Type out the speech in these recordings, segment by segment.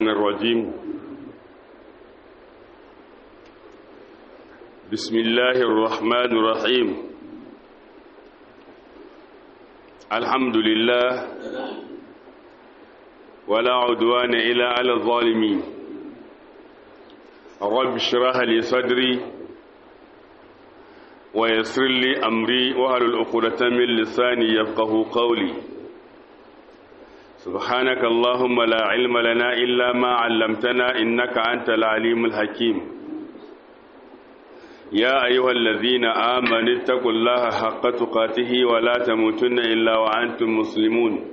الرجيم بسم الله الرحمن الرحيم الحمد لله ولا عدوان إلا على الظالمين رب اشرح لي صدري ويسر لي أمري وهل العقدة من لساني يفقه قولي سبحانك اللهم لا علم لنا إلا ما علمتنا إنك أنت العليم الحكيم يا أيها الذين آمنوا اتقوا الله حق تقاته ولا تموتن إلا وأنتم مسلمون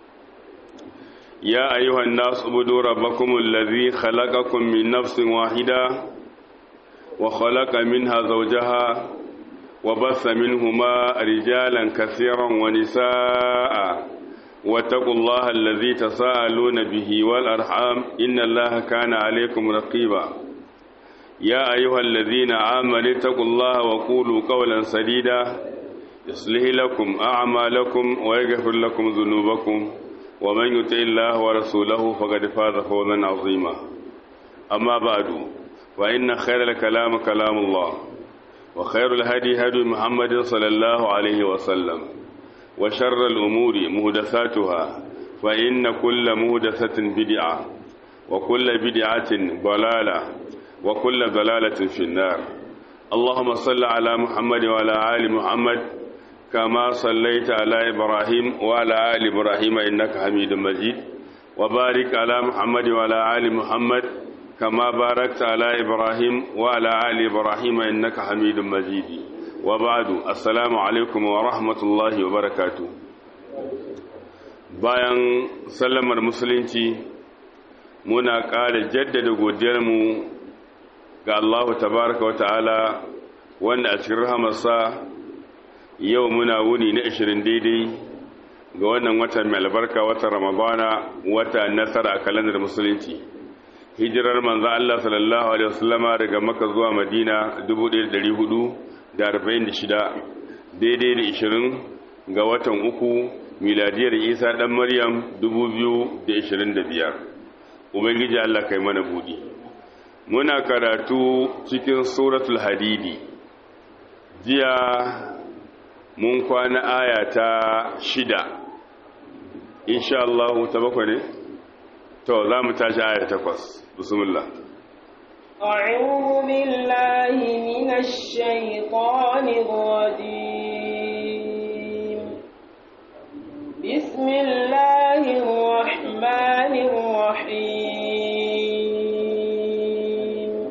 يا أيها الناس اعبدوا ربكم الذي خلقكم من نفس واحدة وخلق منها زوجها وبث منهما رجالا كثيرا ونساء واتقوا الله الذي تساءلون به والأرحام إن الله كان عليكم رقيبا يا أيها الذين آمنوا اتقوا الله وقولوا قولا سديدا يصلح لكم أعمالكم ويغفر لكم ذنوبكم ومن يطع الله ورسوله فقد فاز فوزا عظيما أما بعد وإن خير الكلام كلام الله وخير الهدي هدي محمد صلى الله عليه وسلم وشر الأمور مهدثاتها فإن كل مهدثة بدعة وكل بدعة ضلالة وكل ضلالة في النار اللهم صل على محمد وعلى آل محمد كما صليت على إبراهيم وعلى آل إبراهيم إنك حميد مجيد وبارك على محمد وعلى آل محمد كما باركت على إبراهيم وعلى آل إبراهيم إنك حميد مجيد وبعد السلام عليكم ورحمة الله وبركاته bayan sallamar musulunci muna ƙara jaddada godiyarmu ga Allah tabaraka wa ta'ala wanda a cikin rahamarsa yau muna wuni na 20 daidai ga wannan watan mai albarka watan ramadana wata nasara a kalandar musulunci hijirar manzo Allah sallallahu alaihi wasallama daga Makka zuwa Madina 1446 daidai da 20 ga watan uku miladiyar Isa dan Maryam 2025 ubangiji Allah kai mana budi muna karatu cikin suratul hadidi jiya mun kwana aya ta shida insha Allah ta bakwai ne to za mu tashi aya takwas بسم الله أعوذ بالله من الشيطان الرجيم بسم الله الرحمن الرحيم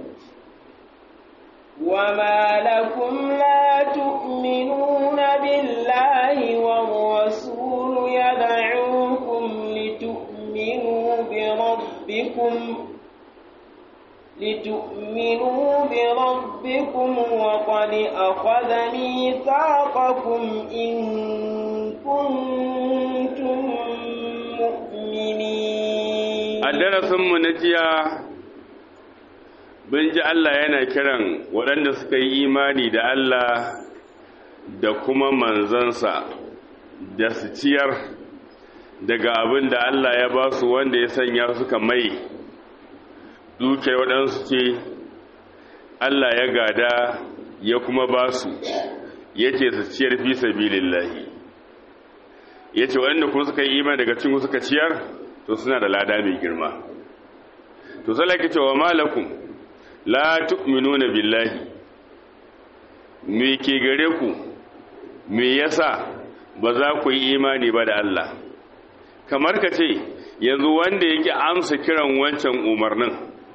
وما لكم لا تؤمنون بالله والرسول يدعوكم لتؤمنوا بربكم لتؤمنوا بربكم وقد أخذ ميثاقكم إن كنتم مؤمنين الدرس منجيا bin ji Allah yana kiran waɗanda suka yi imani da Allah da kuma manzansa da su ciyar daga abin da Allah ya ba su wanda ya sanya suka mai duke waɗansu ce Allah ya gada ya kuma ba su ya ce su ciyar fi sabilillahi ya ce waɗanda kuma suka yi iman daga cikin suka ciyar to suna da lada mai girma to salaki ce wa malakun la tu'minuna billahi me ke gare ku me yasa ba za ku yi imani ba da Allah kamar ka ce yanzu wanda yake amsa kiran wancan umarnin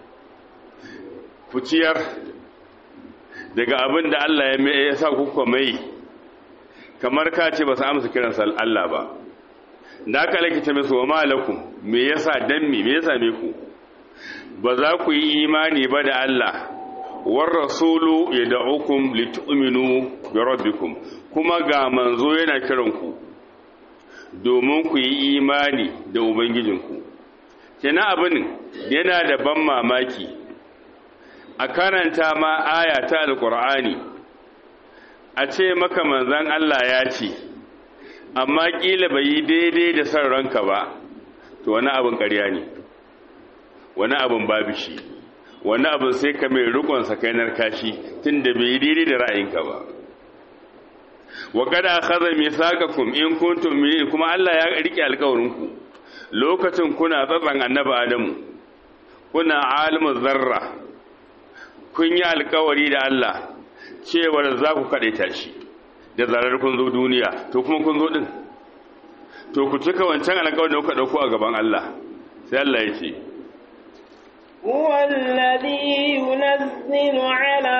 fuciyar daga abin da Allah ya sa kuka mai kamar ka ce ba su amsa kiran Allah ba da aka lakita mai wa malakum me yasa dan me me yasa me ku ba za ku yi imani ba da Allah war rasulu yad'ukum litu'minu bi rabbikum kuma ga manzo yana kiran ku domin ku yi imani da ubangijinku kenan abin yana da ban mamaki a karanta ma aya ta alkur'ani a ce maka manzan Allah ya ce amma ƙila bai yi daidai da son ranka ba to wani abin ƙarya ne wani abin babu shi wani abin sai ka mai rikon sakainar kashi tun da bai daidai da ra'ayinka ba wa kada akhadha mithaqakum in kuntum mu'minin kuma Allah ya rike alƙawarinku lokacin kuna tsatsan annabi Adamu kuna alimul zarra kun yi alƙawari da Allah cewar za ku kadaita shi da zarar kun zo duniya to kuma kun zo din to ku cika wancan alƙawarin da kuka dauko a gaban Allah sai Allah ya ce هو الذي ينزل على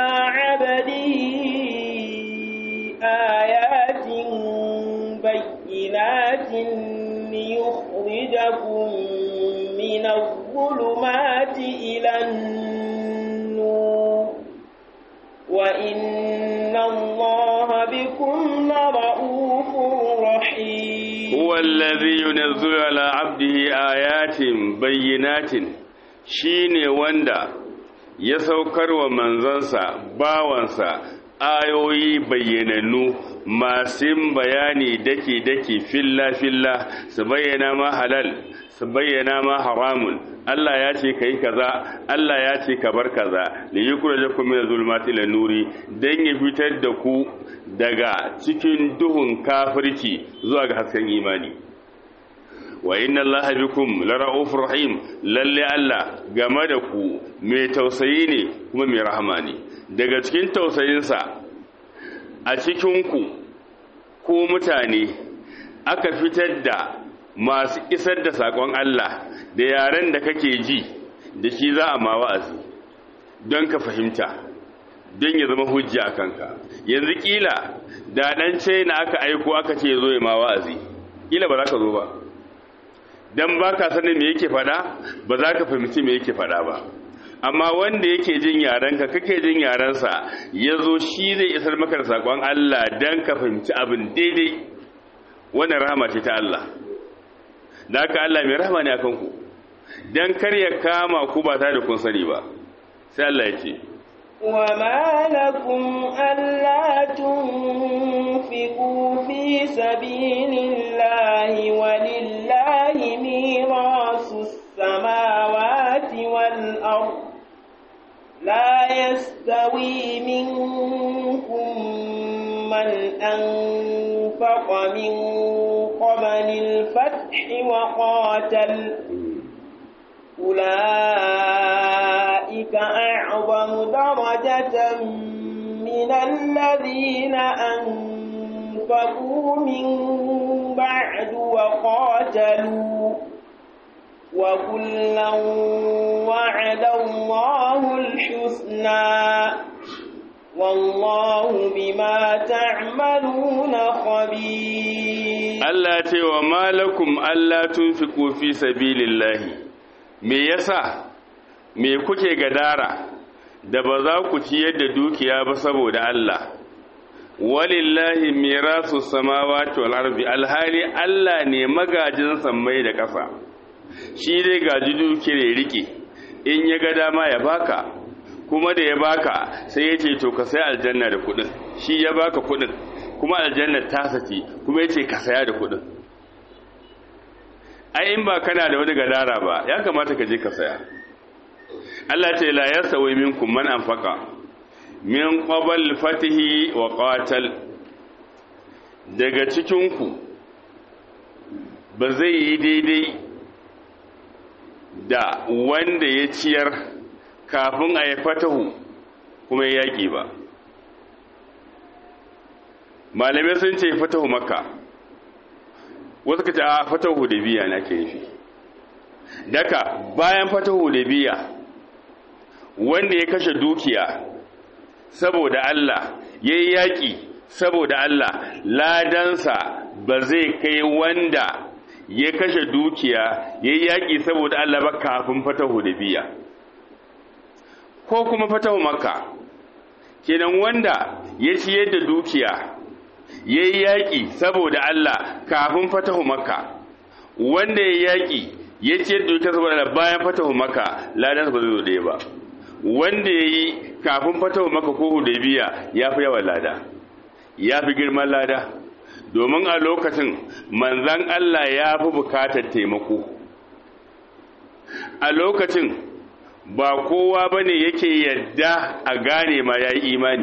عبده آيات بينات ليخرجكم من الظلمات إلى النور وإن الله بكم لرؤوف رحيم هو الذي ينزل على عبده آيات بينات shine wanda ya saukar wa manzansa bawansa ayoyi bayyanannu masu bayani dake-dake filla-filla su bayyana ma halal su bayyana ma haramun Allah ya ce ka yi kaza Allah ya ce ka bar kaza da yi kura jakun mina zulmati ila nuri don ya fitar da ku daga cikin duhun kafirci zuwa ga hasken imani wa inna Allah bikum lara'ufur rahim lalle Allah game da ku mai tausayi ne kuma mai rahama ne daga cikin tausayinsa a cikin ku ko mutane aka fitar da masu isar da sakon Allah da yaren da kake ji da shi za a ma wa'azi don ka fahimta don ya zama hujja a kanka yanzu kila da dan na aka aiko aka ce zo ya ma wa'azi kila ba za ka zo ba dan ba ka sanin me yake fada ba za ka fahimci me yake fada ba amma wanda yake jin yarenka kake jin yarensa ya zo shi zai isar maka da sakon Allah dan ka fahimci abin daidai wannan rahama ce ta Allah da haka Allah mai rahama ne akan ku dan kar ya kama ku ba tare da kun sani ba sai Allah ya ce وما لكم ألا تنفقوا في سبيل الله ولله ميراث السماوات والأرض لا يستوي منكم من أنفق من قبل الفتح وقاتل أولئك أعظم درجة من الذين أنفقوا من بعد وقاتلوا وكلا وعد الله الحسنى والله بما تعملون خبير Allah ce wa malakum Allah tunfiqu fi sabilillahi me yasa me kuke gadara da ba za ku ciyar da dukiya ba saboda Allah walillahi mirasu samawati wal ardi alhali Allah ne magajin sammai da ƙasa shi dai gaji dukiyar rike in ya ga dama ya baka kuma da ya baka sai ya ce to ka sai aljanna da kudin shi ya baka kudin kuma aljanna ta sace kuma ya ce ka saya da kudin ai in ba kana da wani gadara ba ya kamata ka je ka saya Allah ce la yasawi minkum man anfaqa min qabl fatihi wa qatal daga cikin ku ba zai yi daidai da wanda ya ciyar kafin a yi fatahu kuma ya yaƙi ba malamai sun ce fatahu makka wasu ka ce a fatahu da biya na ke nufi daga bayan fatahu da biya wanda ya kashe dukiya saboda Allah ya yi yaƙi saboda Allah ladansa ba zai kai wanda ya kashe dukiya ya yi yaƙi saboda Allah ba kafin fatahu da biya ko kuma fatahu makka kenan wanda ya ciyar da dukiya ya yi yaƙi saboda Allah kafin fatahu makka wanda ya yaƙi ya ciyar da dukiya saboda Allah bayan fatahu makka ladansa ba zai zo ɗaya ba wanda ya yi kafin fatahu makka ko hudaybiya ya fi yawan lada ya fi girman lada domin a lokacin manzan Allah ya fi bukatar taimako a lokacin ba kowa bane yake yadda a gane ma yayi imani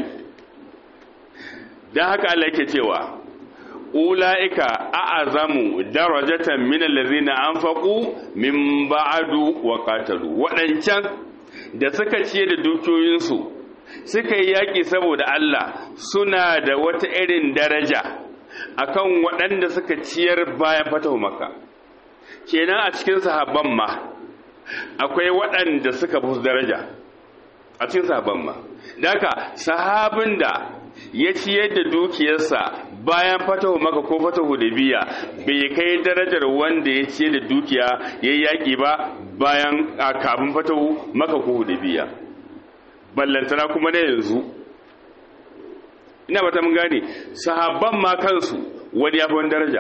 dan haka Allah yake cewa ula'ika a'azamu darajatan min allazina anfaqu min ba'du wa qatalu wadancan da suka ciye da dukiyoyinsu suka yi yaki saboda Allah suna da wata irin daraja akan waɗanda suka ciyar bayan fatahu makka kenan a cikin sahabban ma akwai waɗanda suka fi daraja a cikin sahabban ma daka sahabin da ya ciyar da dukiyarsa bayan fatahu maka ko fatahu da biya bai kai darajar wanda ya ciyar da dukiya ya yi yaƙi ba bayan a kafin fatahu maka ko da biya ballantana kuma na yanzu ina ba ta mun gane sahabban ma kansu wani ya fi wani daraja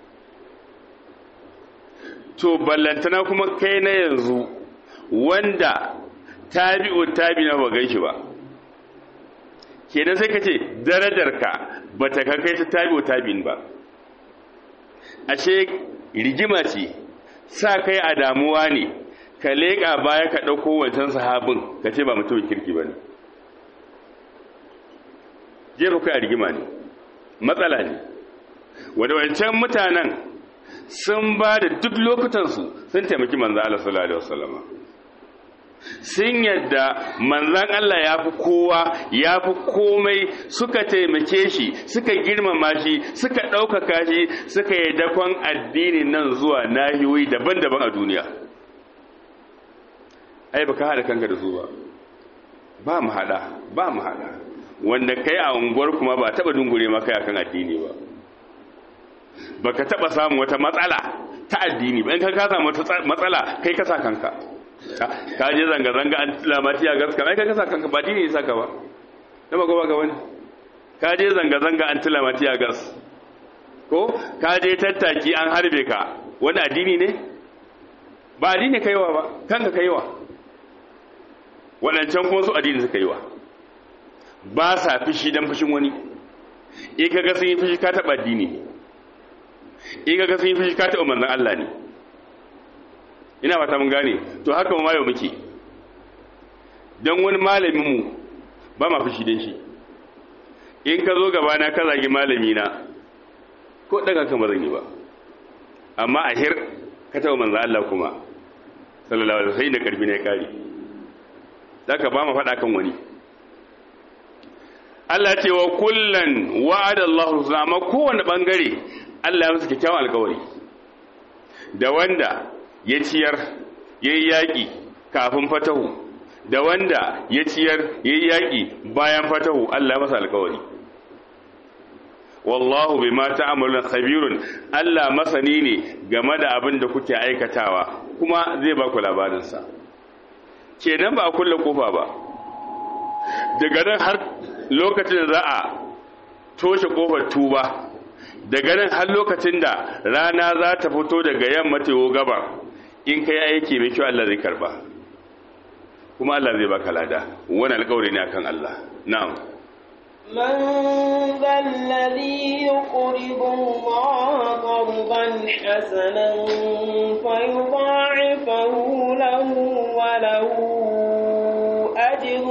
to ballantana kuma kai na yanzu wanda tabi'u tabi na ba gan shi ba kenan sai ka ce darajarka ba ta kai ta tabi tabin ba ashe rigima ce sa kai a damuwa ne ka leƙa baya ka ɗauko wancan sahabin ka ce ba mutumin kirki ba ne jefa kai a rigima ne matsala ne wadda wancan mutanen sun ba da duk lokutansu sun taimaki manzo Allah sallallahu alaihi wasallama sun yadda manzan Allah ya fi kowa ya fi komai suka taimake shi suka girmama shi suka ɗaukaka shi suka yi dakon addini nan zuwa nahiyoyi daban-daban a duniya ai baka haɗa kanka da su ba ba mu haɗa ba mu haɗa wanda kai a unguwar kuma ba taɓa dungure maka akan addini ba baka taɓa samun wata matsala ta addini ba in ka ka samu matsala kai ka sa kanka ka je zanga-zanga an lamati a gas kamar kai kasa kanka ba dini saka ba na ba ba ga wani ka je zanga-zanga an lamati a gas ko ka je tattaki an harbe ka wani addini ne ba addini kaiwa ba kanka kaiwa waɗancan kuma su addini suka yi wa ba sa fishi don fushin wani in ka ga sun yi fishi ka taɓa addini in ka ga sun yi fishi ka taɓa manzan Allah ne ina fata mun gane to haka ma yau muke dan wani malamin mu ba ma fushi dan shi in ka zo gaba na ka zagi malami na ko daga kan ba zan yi ba amma a hir ka taɓa manzo Allah kuma sallallahu alaihi wasallam da karfi ne kare zaka ba mu faɗa kan wani Allah ce wa kullan wa'ada Allahu amma kowanne bangare Allah ya musu kyakkyawan alƙawari da wanda ya ciyar ya yi yaƙi kafin fatahu da wanda ya ciyar ya yi yaƙi bayan fatahu Allah masa alkawari wallahu bai mata amalin khabirun Allah masani ne game da abin da kuke aikatawa kuma zai ba ku labarinsa kenan ba a kulle kofa ba daga nan har lokacin da za a toshe kofar tuba daga nan har lokacin da rana za ta fito daga yamma tewo gaba in kai aiki mai kyau Allah zai karba kuma Allah zai baka lada wani alƙawari ne akan Allah na'am من ذا الذي يقرض الله قرضا حسنا فيضاعفه له وله أجر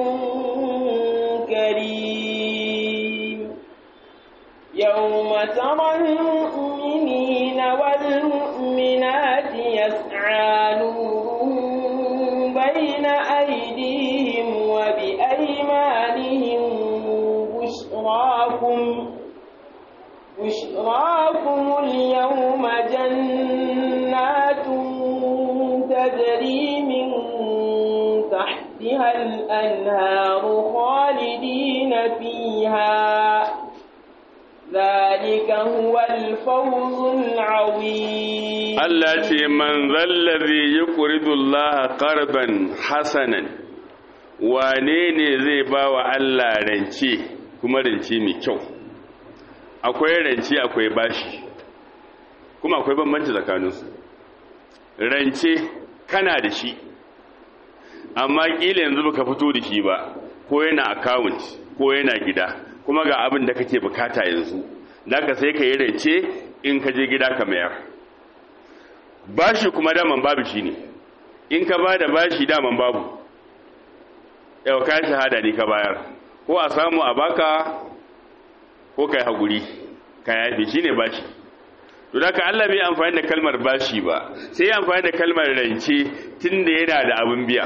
كريم يوم ترى المؤمنين والمؤمنات يسعى نورهم بين أيديهم وبأيمانهم بشراكم بشراكم اليوم جنات تجري من تحتها الأنهار خالدين فيها ذلك هو الفوز العظيم Allah ce man zallazi yuqridu Allah qarban hasanan wane ne zai ba wa Allah rance kuma rance mai kyau akwai rance akwai bashi kuma akwai bambanci tsakaninsu rance kana da shi amma kila yanzu baka fito da shi ba ko yana account ko yana gida kuma ga abin da kake bukata yanzu ka sai ka yi rance in ka je gida ka mayar bashi kuma daman babu shi ne in ka ba da bashi daman babu yau ka shahada ne ka bayar ko a samu a baka ko kai haguri ka yafe shine bashi to da ka Allah bai amfani da kalmar bashi ba sai ya amfani da kalmar rance tunda yana da abin biya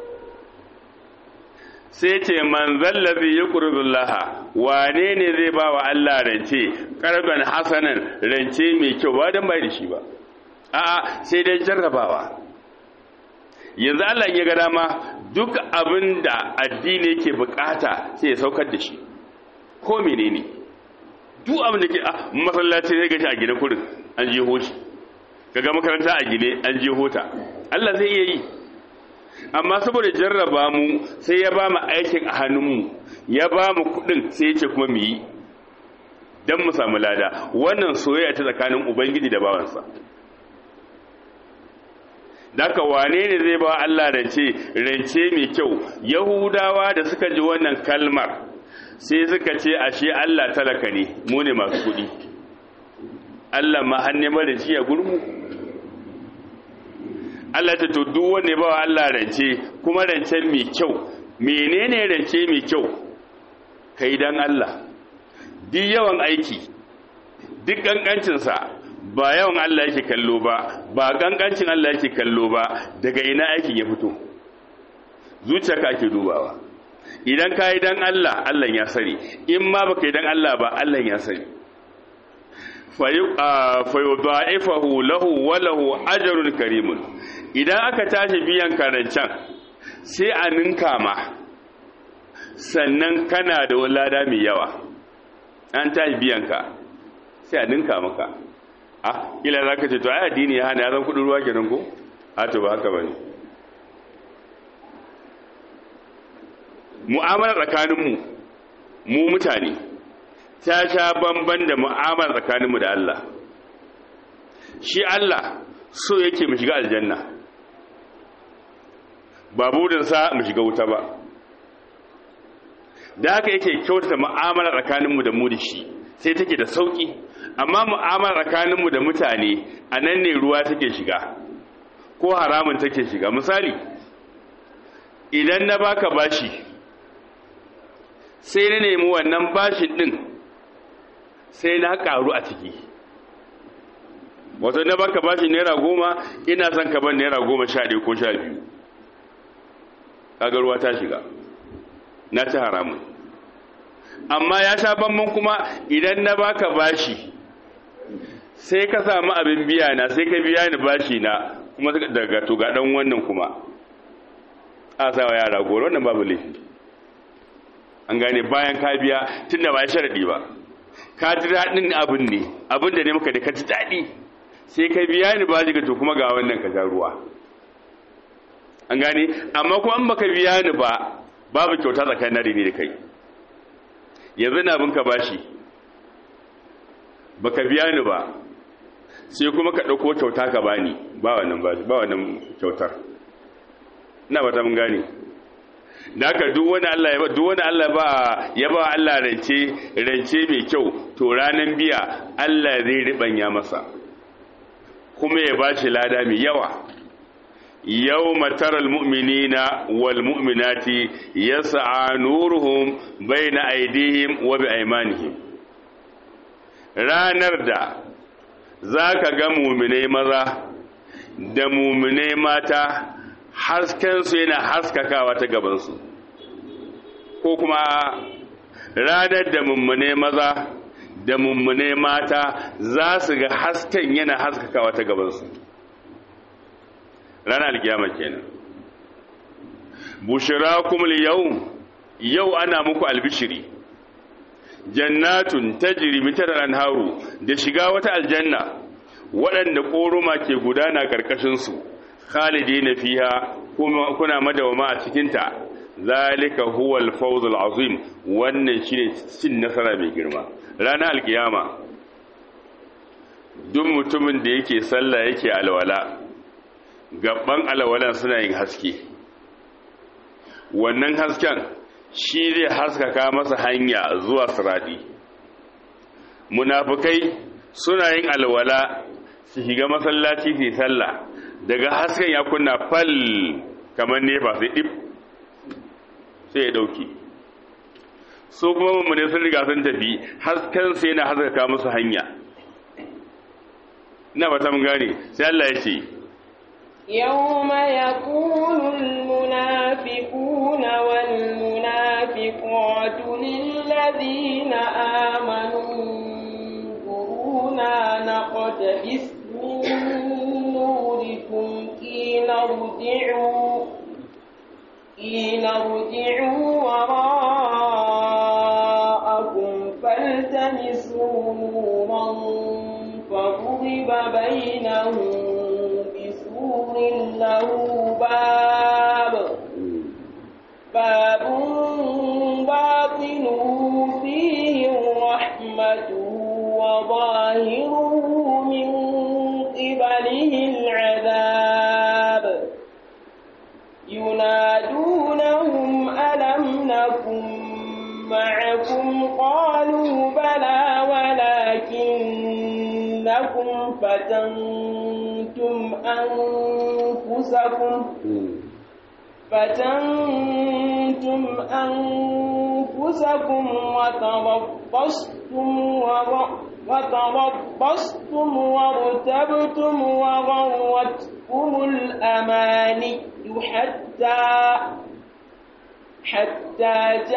sai ce man zallabi yuqridullaha wane ne zai ba wa Allah rance qarban hasanan rance mai kyau ba dan bai da shi ba a'a sai dai jarrabawa yanzu Allah ya ga dama duk abin da addini yake bukata sai ya saukar da shi ko menene duk abin da ke a masallaci ne gashi a gine kurin an je hoshi kaga makaranta a gine an je hota Allah zai iya yi amma saboda jarraba mu sai ya ba mu aikin a hannunmu ya ba mu kudin sai ya ce kuma mu yi don mu samu lada wannan soyayya ta tsakanin ubangiji da bawansa Daka wane ne zai ba Allah rance rance mai kyau Yahudawa da suka ji wannan kalmar sai suka ce ashe Allah talaka ne mu ne masu kuɗi Allah ma hanne mara ci a gurmu Allah ta to duk wanda ba Allah rance kuma rance mai kyau menene rance mai kyau kai dan Allah duk yawan aiki duk kankancinsa ba yawan Allah yake kallo ba ba gangancin Allah yake kallo ba daga ina aikin ya fito zuciyarka ake dubawa idan ka yi dan Allah Allah ya sani in ma baka yi dan Allah ba Allah ya sani fayudha'ifahu lahu wa lahu ajrun karimun idan aka tashi biyan karancan sai a ninka ma sannan kana da lada mai yawa an tashi biyan ka sai a ninka maka ah ila za ka ce to ai addini ya hana ya zan kudin ruwa kenan ko a to ba haka ba ne mu'amala tsakaninmu mu mutane ta sha bamban da mu'amala tsakaninmu da Allah shi Allah so yake mu shiga aljanna ba burinsa mu shiga wuta ba da haka yake kyautata mu'amala tsakaninmu da mu da shi sai take da sauki amma mu'amala tsakaninmu da mutane a nan ne ruwa take shiga ko haramun take shiga misali idan na baka bashi sai na nemi wannan bashin din sai na karu a ciki wato na baka bashi naira goma ina son ka ban naira goma sha ɗaya ko sha biyu kaga ruwa ta shiga na ci haramun amma ya sha bamban kuma idan na baka bashi sai ka samu abin biya na sai ka biya ni bashi na kuma daga to ga dan wannan kuma a sa wa yara goro wannan babu laifi an gane bayan ka biya tunda ba sharadi ba ka ji daɗin abin ne abin da ne maka da ka ji daɗi sai ka biya ni bashi ga to kuma ga wannan ka ja ruwa an gane amma kuma an baka biya ni ba babu kyauta tsakanin ni da kai yanzu na bin ka bashi baka biya ni ba sai kuma ka ɗauko kyauta ka bani ba wannan bashi ba wannan kyautar ina ba ta mun gane da haka duk wani Allah ya ba duk wani Allah ba ya ba Allah rance rance mai kyau to ranan biya Allah zai ribanya masa kuma ya bashi lada mai yawa يوم ترى المؤمنين والمؤمنات يسعى نورهم بين أيديهم وبأيمانهم ranar da za ka ga muminai maza da muminai mata haskensu yana haskakawa ta gabansu ko kuma ranar da muminai maza da muminai mata za su ga hasken yana haskakawa ta gabansu ranar alkiyama kenan bushirakum yau yau ana muku albishiri jannatun tajri min tahtiha anharu da shiga wata aljanna waɗanda koruma ke gudana karkashin su khalidina fiha kuma kuna madawama a cikin ta zalika huwa al-fawz al-azim wannan shine cin nasara mai girma ranar alkiyama duk mutumin da yake sallah yake alwala gaban alwalan suna yin haske wannan hasken shi zai haskaka masa hanya zuwa siradi munafukai suna yin alwala su shiga masallaci su sallah daga hasken ya kunna fal kamar nefa sai dip sai ya dauke su kuma mummune sun riga sun tafi hasken sai yana haskaka musu hanya ina ba ta mun gane sai Allah ya ce يوم يقول المنافقون والمنافقات للذين آمنوا انظرونا نقتبس من نوركم قيل ارجعوا قيل ارجعوا وراءكم فالتمسوا نورا فضرب بينهم بسور له باب باب باطنه فيه الرحمة وظاهره من قبله العذاب ينادونهم ألم نكن معكم قالوا بلى ولكنكم فتنتم أنفسكم فتنتم أنفسكم وتربصتم وتربصتم وارتبتم وغرتكم الأماني حتى حتى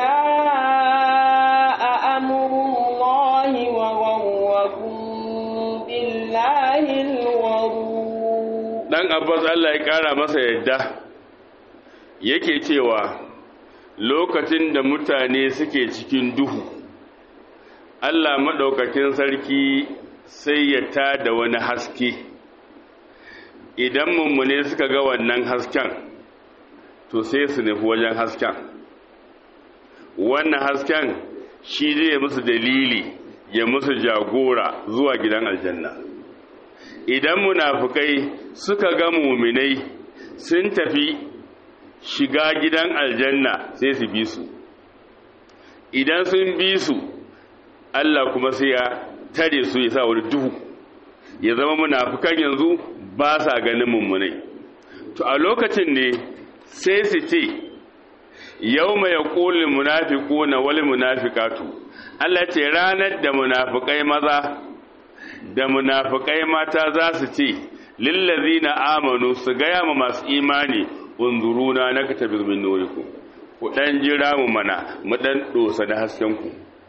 جاء أمر الله وغركم بالله الغرور dan abbas Allah ya kara masa yadda yake cewa lokacin da mutane suke cikin duhu Allah maɗaukakin sarki sai ya tada wani haske idan mummune suka ga wannan hasken to sai su nufi wajen hasken wannan hasken shi zai musu dalili ya musu jagora zuwa gidan aljanna idan munafukai suka ga muminai sun tafi shiga gidan aljanna sai su bi su idan sun bi su Allah kuma sai ya tare su ya sa wani duhu ya zama munafukan yanzu ba sa ganin mummunai to a lokacin ne sai su ce yau mai ƙulin munafiku na wali munafikatu Allah ce ranar da munafukai maza da munafukai mata za su ce lillazi na amanu su gaya ma masu imani unzuruna na ka tabi min nuriku ku ɗan jira mu mana mu ɗan ɗosa da haskenku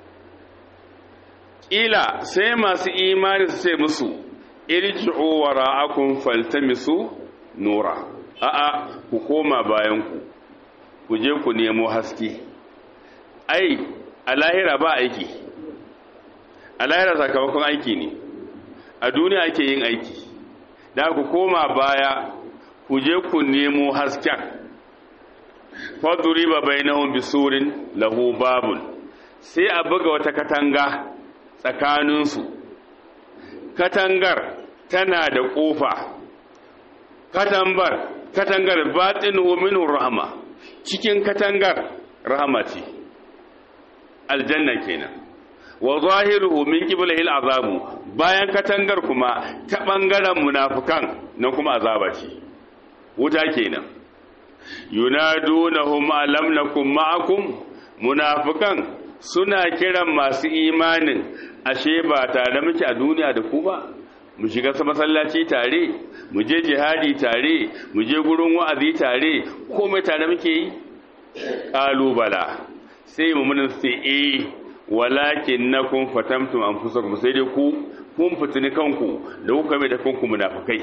ƙila sai masu imani su ce musu irji'u wara'akum faltamisu nura a'a ku koma bayanku ku je ku nemo haske ai a lahira ba aiki a lahira sakamakon aiki ne a duniya ake yin aiki da ku koma baya ku je ku nemo hasken faduri ba bainahum bisurin lahu babun sai a buga wata katanga tsakaninsu katangar tana da ƙofa katangar katangar batinuhu minhu rahma cikin katangar rahama ce aljanna kenan wa zahiruhu min qiblihi al'azabu bayan katangar kuma ta bangaren munafikan nan kuma azaba ce wuta kenan yunadunahum alam nakum ma'akum munafikan suna kiran masu imanin ashe ba tare muke a duniya da ku ba mu shiga masallaci tare mu je jihadi tare mu je gurin wa'azi tare komai tare muke yi kalubala sai mu mun sai eh walakin nakum fatamtum anfusakum sai dai ku kun fitini kanku da kuka mai da kanku munafikai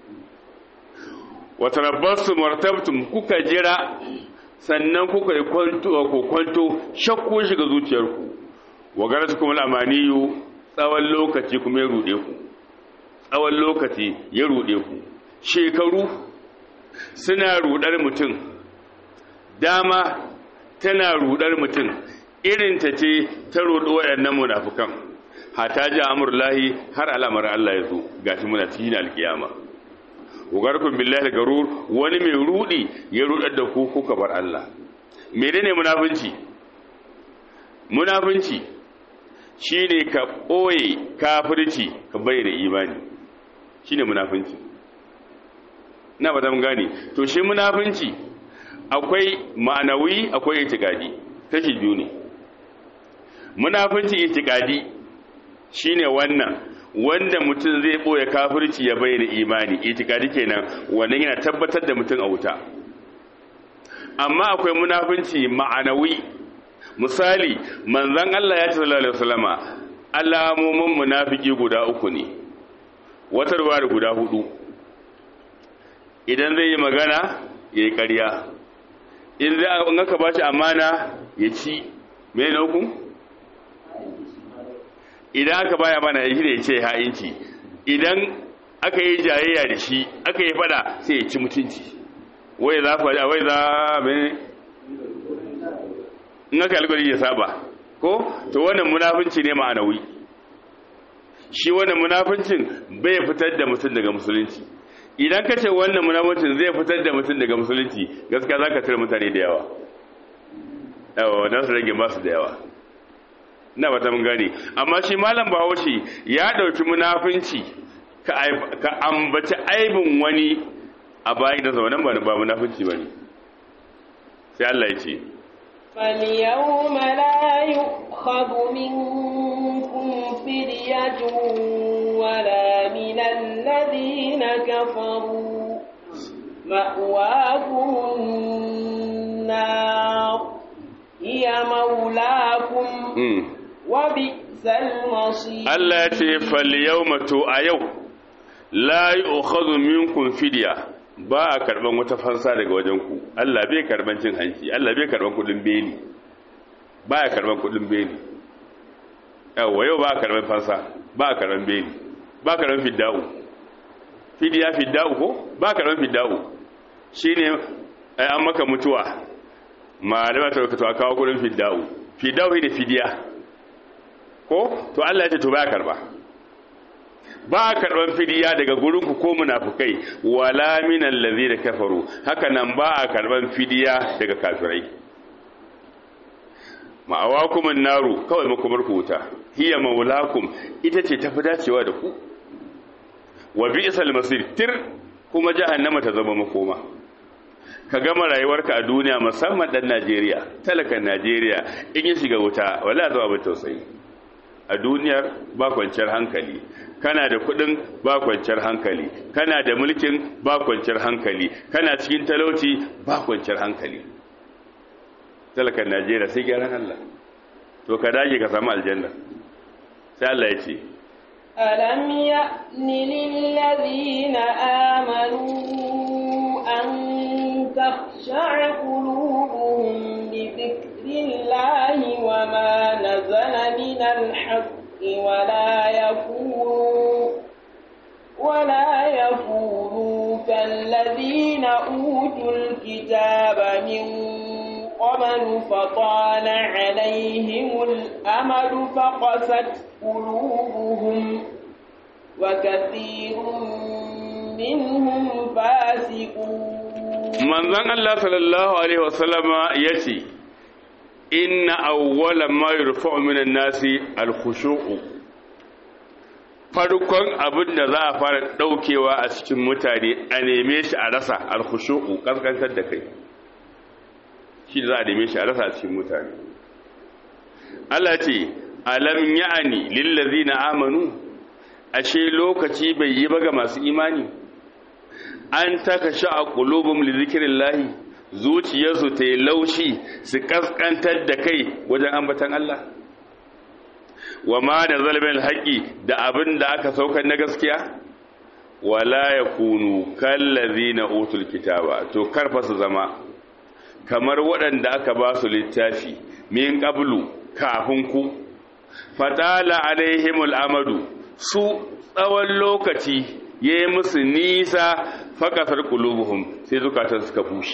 wa tarabbastum wartabtum kuka jira sannan kuka yi kwanto ko kwanto shakku shiga zuciyarku wa garatukum al-amaniyu tsawon lokaci kuma ya rude ku tsawon lokaci ya rude ku shekaru suna rudar mutum dama tana rudar mutum irin ta ce ta rodo waɗannan munafukan hata ji amurlahi har al'amar Allah ya zo gashi muna cikin alkiyama ugarkun billahi garur wani mai rudi ya rudar da ku kuka bar Allah menene munafunci munafunci shine ka ɓoye kafirci ka bayyana imani shine munafunci na ba mun gane to shi munafinci akwai ma'anawi akwai itikadi kashi biyu ne munafinci itikadi shine wannan wanda mutum zai boye kafirci ya bayyana imani itikadi kenan wannan yana tabbatar da mutum a wuta amma akwai munafinci ma'anawi misali manzon Allah ya ce sallallahu alaihi wasallama alamomin munafiki guda uku ne wata ruwa da guda hudu idan zai yi magana ya yi ƙarya in zai an aka ba shi amana ya ci mai na uku idan aka baya mana ya shi da ya ce ha'inci idan aka yi jayayya da shi aka yi fada sai ya ci mutunci wai za faɗa wai za mai in aka alkali ya saba ko to wannan munafunci ne ma'anawi shi wannan munafuncin bai fitar da mutum daga musulunci idan ka ce wannan munafuncin zai fitar da mutum daga musulunci gaskiya za ka tare mutane da yawa yawa don su rage masu da yawa na bata mun gane amma shi malam bahaushe ya ɗauki munafunci ka ambaci aibin wani a bayan da zaunan ba munafunci ba ne sai Allah ya ce فاليوم لا يؤخذ منكم فرية ولا من الذين كفروا مأواكم النار هي مولاكم وبئس المصير الله يتي فاليوم تو أيو لا يؤخذ منكم فرية ba a karban wata fansa daga wajen ku Allah bai karban cin hanci Allah bai karban kudin beli ba a karban kudin beli yawa yau ba a karban fansa ba a karban beli ba a karban fidda'u fidiya fidda'u ko ba a karban fidda'u shine ai an maka mutuwa malama ta to a kawo kudin fidda'u fidda'u ne fidiya ko to Allah ya ce to ba a karba ba a karɓar fidiya daga gurinku ko munafukai wala min allazi da kafaru haka nan ba a karɓar fidiya daga kafirai ma'awakum naru kawai makomar ku wuta hiya maulakum ita ce tafi dacewa da ku wa bi'sal masir tir kuma jahannama ta zama makoma ka gama rayuwarka a duniya musamman dan Najeriya talakan Najeriya in ya shiga wuta wala zuwa ba tausayi a duniyar ba kwanciyar hankali kana da kudin ba kwanciyar hankali kana da mulkin ba kwanciyar hankali kana cikin talauci ba kwanciyar hankali talakan najeriya sai gyaran allah to ka dage ka samu aljanna sai allah ya ce ألم يأن للذين آمنوا أن تخشع قلوبهم لذكر الله وما نزل من الحق ولا يكونوا ولا يكونوا كالذين أوتوا الكتاب من قبل فطال عليهم الأمد فقست قلوبهم وكثير منهم فاسقون manzon Allah sallallahu alaihi wasallama yace inna awwala ma yurfa'u minan nasi al-khushu'u farkon abin da za a fara daukewa a cikin mutane a neme shi a rasa al-khushu'u kaskantar da kai shi za a neme shi a rasa a cikin mutane Allah ce alam ya'ani lil ladzina amanu ashe lokaci bai yi ba ga masu imani an taka sha'a qulubum li zikrillahi zuciyarsu ta yi laushi su kaskantar da kai wajen ambatan Allah wa ma da zalibin haƙi da abin da aka saukar na gaskiya wala ya kunu kallazi na otul kitaba to karfa su zama kamar waɗanda aka ba su littafi min ƙablu kafin ku fatala alaihimul amadu su tsawon lokaci ya yi musu nisa faƙasar ƙulubuhum sai zukatan suka bushe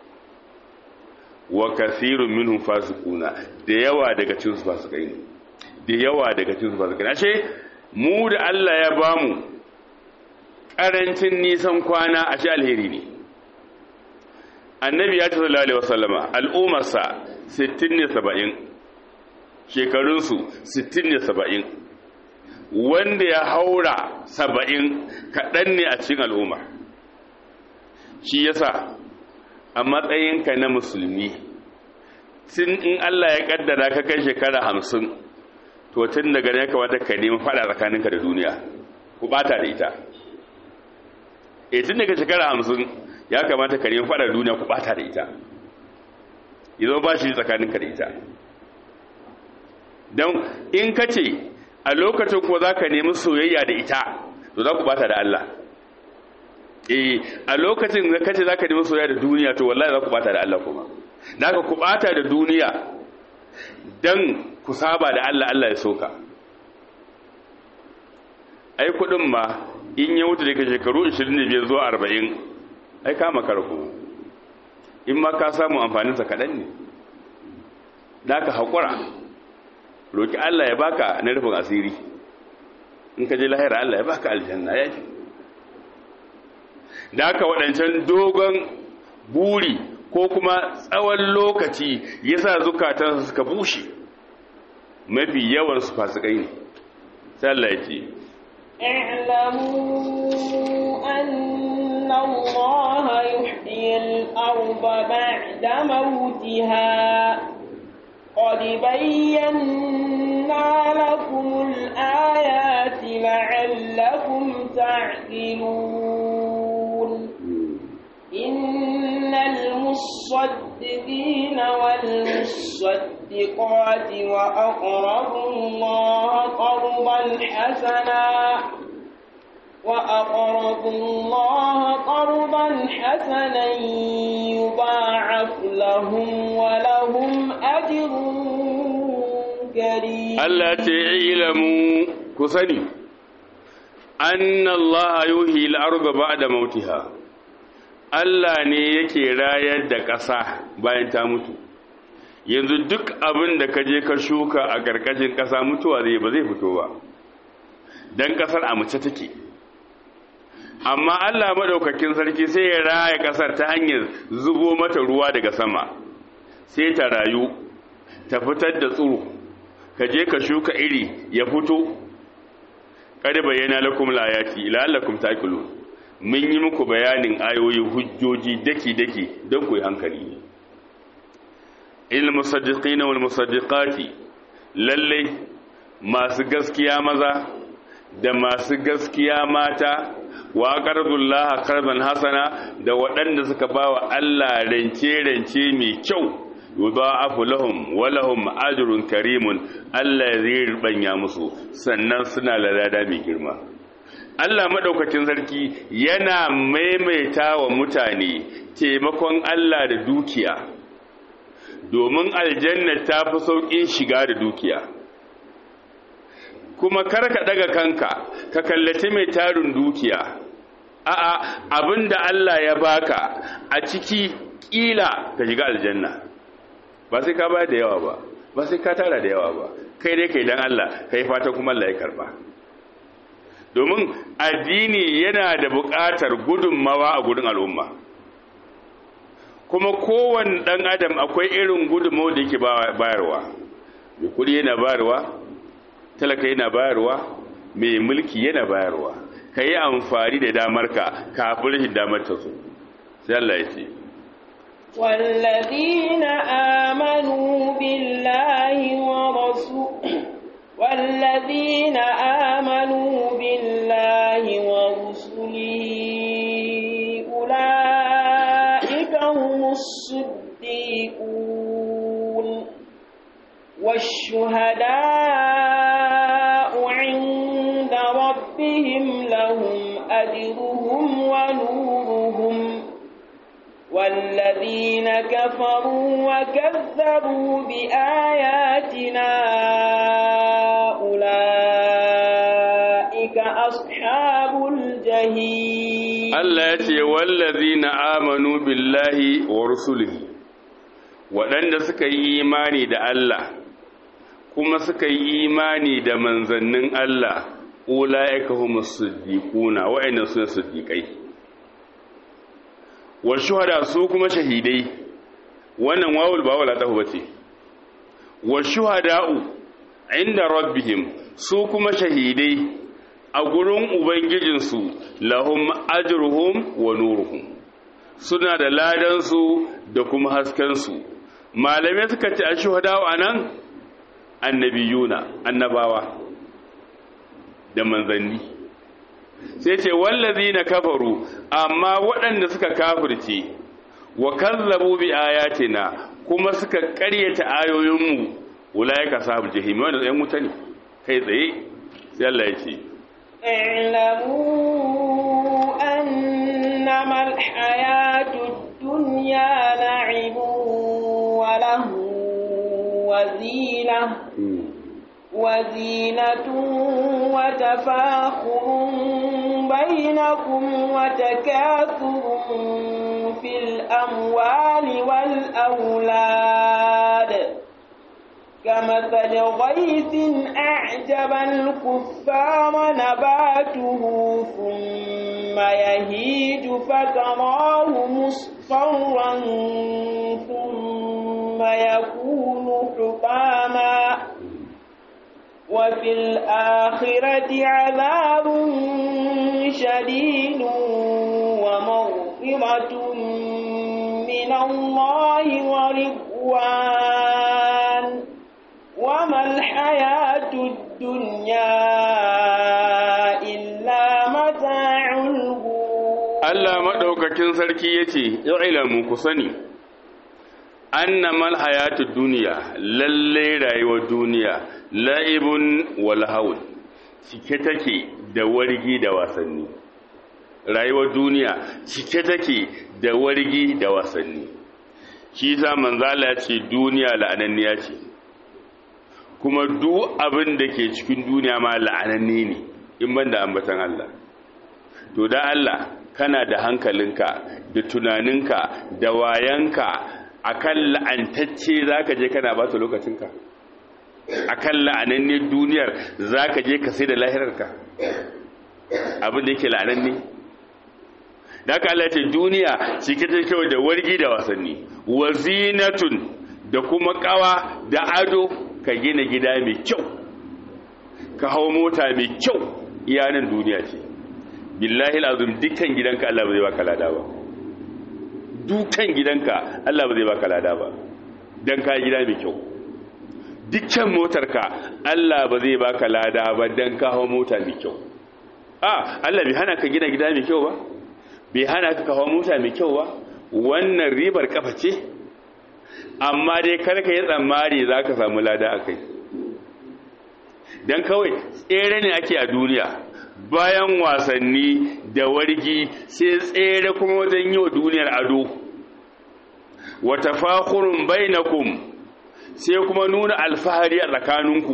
wa kasirun minhum fasiquna da yawa daga cikin su fasikai ne da yawa daga cikin su fasikai ashe mu da Allah ya bamu karancin nisan kwana ashe alheri ne annabi ya ce sallallahu alaihi wasallama al'ummarsa 60 ne 70 shekarun su 60 ne 70 wanda ya haura 70 kadan ne a cikin al'umma shi yasa a matsayinka na musulmi tun in Allah ya kaddara ka kai shekara hamsin to tun daga ne kamata ka nemi fada tsakaninka da duniya ku bata da ita e tun daga shekara hamsin ya kamata ka nemi fada da duniya ku bata da ita yanzu ba shi tsakaninka da ita don in ka ce a lokacin kuwa za ka nemi soyayya da ita to za ku bata da Allah eh a lokacin da kace zaka nemi soyayya da duniya to wallahi za ku bata da Allah kuma naka ku bata da duniya dan ku saba da Allah Allah ya soka ai kudin ma in ya wuce daga shekaru 25 zuwa 40 ai kama karku in ma ka samu amfanin sa kadan ne naka hakura roki Allah ya baka na rufin asiri in ka je lahira Allah ya baka aljanna ya ce da aka waɗancan dogon buri ko kuma tsawon lokaci ya sa zukatansu suka bushe mafi yawan su fasikai ne sallah ya ce اعلموا أن الله يحيي الأرض بعد موتها قد بينا لكم الآيات لعلكم تعقلون إن المصدقين والمصدقات وأقرضوا الله قرضا حسنا وأقرضوا الله قرضا حسنا يضاعف لهم ولهم أجر كريم Allah ce ilamu ku sani anna Allah yuhi al-ardha ba'da mautiha Allah ne yake rayar da ƙasa bayan ta mutu yanzu duk abin da ka je ka shuka a ƙarƙashin ƙasa mutuwa zai ba zai fito ba dan ƙasar a mace take amma Allah madaukakin sarki sai ya raya ƙasar ta hanyar zubo mata ruwa daga sama sai ta rayu ta fitar da tsiro ka je ka shuka iri ya fito kada bayyana lakum layati la'allakum taqilun mun yi muku bayanin ayoyi hujjoji daki daki don ku yi hankali ne il musaddiqina wal musaddiqati lalle masu gaskiya maza da masu gaskiya mata wa qardullaha qardan hasana da waɗanda suka bawa Allah rance rance mai kyau yudha'afu lahum wa lahum ajrun karimun Allah zai rubanya musu sannan suna lalada mai girma Allah madaukakin sarki yana maimaita wa mutane taimakon Allah da dukiya domin aljanna ta fi sauƙin shiga da dukiya kuma karka daga kanka ka kallaci mai tarin dukiya a'a abinda Allah ya baka a ciki kila ka shiga aljanna ba sai ka bayar da yawa ba ba sai ka tara da yawa ba kai dai kai dan Allah kai fata kuma Allah ya karba domin addini yana da buƙatar gudunmawa a gudun al'umma kuma kowane ɗan adam akwai irin gudunmawa da yake bayarwa mai kudi yana bayarwa talaka yana bayarwa mai mulki yana bayarwa ka yi amfani da damarka kafin rashin damar ta so sai Allah ya ce والذين آمنوا بالله ورسوله والذين آمنوا بالله ورسله أولئك هم الصديقون والشهداء عند ربهم لهم أجرهم ونورهم والذين كفروا وكذبوا بآياتنا أولئك أصحاب الجحيم Allah ya ce wallazina amanu billahi wa rusulihi waɗanda suka yi imani da Allah kuma suka yi imani da manzannin Allah ulaika humus siddiquna wa'inna sune siddiqai wal shuhada su kuma shahidai wannan wawul ba wala tahu bace wal shuhada'u inda rabbihim su kuma shahidai a gurin ubangijinsu lahum ajruhum wa nuruhum suna da ladansu da kuma haskensu malamai suka ce a shuhadawa a nan annabiyuna annabawa da manzanni sai ce wallazi na kafaru amma waɗanda suka kafirce wa kazzabu bi ayatina kuma suka ƙaryata ayoyinmu ulaika sabu jahim wanda zai wuta ne kai tsaye sai Allah ya ce اعلموا أنما الحياة الدنيا لعب وله وزينة وزينة وتفاخر بينكم وتكاثر في الأموال والأولاد كمثل غيث أعجب الكفار نباته ثم يهيج فتراه مصفرا ثم يكون حطاما وفي الآخرة عذاب شديد ومغفرة من الله ورضوان وما الحياة الدنيا إلا متاع الغرور Allah maɗaukakin sarki ya ce, ilamu ku sani, annamal hayatud duniya lalle rayuwar duniya la'ibun walhaul cike take da wargi da wasanni. Rayuwar duniya cike take da wargi da wasanni. Shi sa manzala ce duniya la'ananniya ce. kuma duk abin da ke cikin duniya ma la'ananne ne in ban da ambatan Allah to da Allah kana da hankalinka da tunaninka da wayanka akan la'antacce zaka je kana ba ta lokacinka akan la'ananne duniyar zaka je ka sai da lahirarka abin da yake la'ananne da aka Allah ce duniya cike ta kyau da wargi da wasanni wazinatun da kuma kawa da ado ka gina gida mai kyau ka hau mota mai kyau iyanan duniya ce billahi azum dukkan gidanka Allah ba zai baka lada ba dukkan gidanka Allah ba zai baka lada ba dan ka gida mai kyau dukkan motarka Allah ba zai baka lada ba dan ka hau mota mai kyau a Allah bai hana ka gina gida mai kyau ba bai hana ka hawa mota mai kyau ba wannan ribar kafa ce amma dai karka yi tsammari za ka samu lada a kai don kawai tsere ne ake a duniya bayan wasanni da wargi sai tsere kuma wajen yi wa duniyar ado wata fakurun bainakum sai kuma nuna alfahari a tsakaninku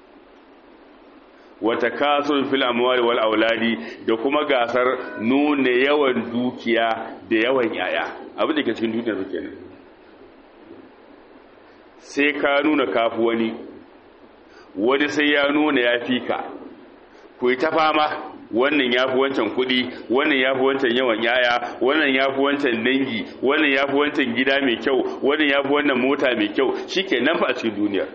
wata kasuwar fil amwali wal auladi da kuma gasar nuna yawan dukiya da yawan yaya abin da ke cikin duniyar kenan sai ka nuna kafu wani wani sai ya nuna ya fi ka ku yi ta fama wannan ya fi wancan kuɗi wannan ya fi wancan yawan yaya wannan ya fi wancan dangi wannan ya fi wancan gida mai kyau wannan ya fi wannan mota mai kyau shi ke nan fa a cikin duniyar